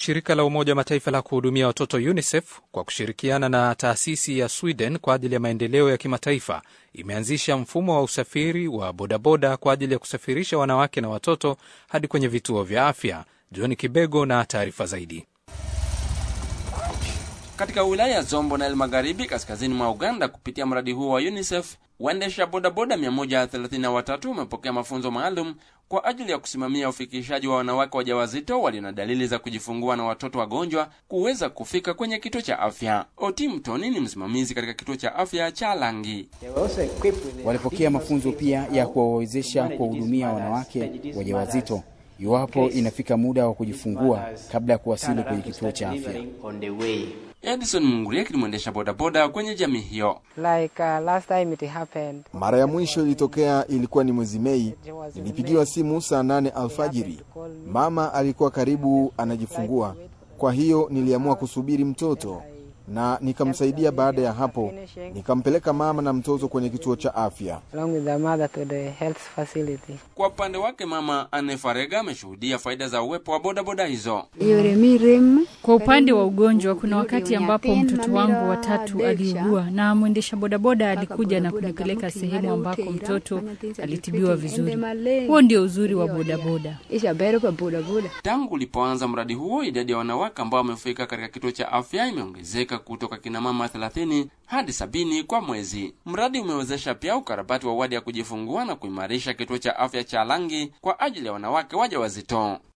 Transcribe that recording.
Shirika la Umoja wa Mataifa la kuhudumia watoto UNICEF kwa kushirikiana na taasisi ya Sweden kwa ajili ya maendeleo ya kimataifa imeanzisha mfumo wa usafiri wa bodaboda kwa ajili ya kusafirisha wanawake na watoto hadi kwenye vituo vya afya. John Kibego na taarifa zaidi. Katika wilaya ya Zombo na El Magharibi kaskazini mwa Uganda, kupitia mradi huo wa UNICEF, waendesha bodaboda 133 wamepokea mafunzo maalum kwa ajili ya kusimamia ufikishaji wa wanawake wajawazito walio na dalili za kujifungua na watoto wagonjwa kuweza kufika kwenye kituo cha afya. Oti Mtoni ni msimamizi katika kituo cha afya cha Langi. Walipokea mafunzo pia ya kuwawezesha kuwahudumia wanawake wajawazito iwapo inafika muda wa kujifungua kabla ya kuwasili kwenye kituo cha afya. Edison Mungurieki ni mwendesha bodaboda kwenye jamii hiyo. Like, uh, last time it happened. Mara ya mwisho ilitokea ilikuwa ni mwezi Mei. Nilipigiwa simu saa nane alfajiri. Mama alikuwa karibu anajifungua, kwa hiyo niliamua kusubiri mtoto na nikamsaidia. Baada ya hapo, nikampeleka mama na mtoto kwenye kituo cha afya. Along with the mother to the health facility. Kwa upande wake, mama Anne Farega ameshuhudia faida za uwepo wa bodaboda hizo. Kwa upande wa ugonjwa, kuna wakati ambapo mtoto wangu watatu aliugua na mwendesha bodaboda alikuja na kunipeleka sehemu ambako mtoto alitibiwa vizuri. Huo ndio uzuri wa bodaboda. Tangu ulipoanza mradi huo, idadi ya wanawake ambao wamefika katika kituo cha afya imeongezeka kutoka kina mama 30 hadi sabini kwa mwezi. Mradi umewezesha pia ukarabati wa wadi ya kujifungua na kuimarisha kituo cha afya cha Langi kwa ajili ya wanawake wajawazito.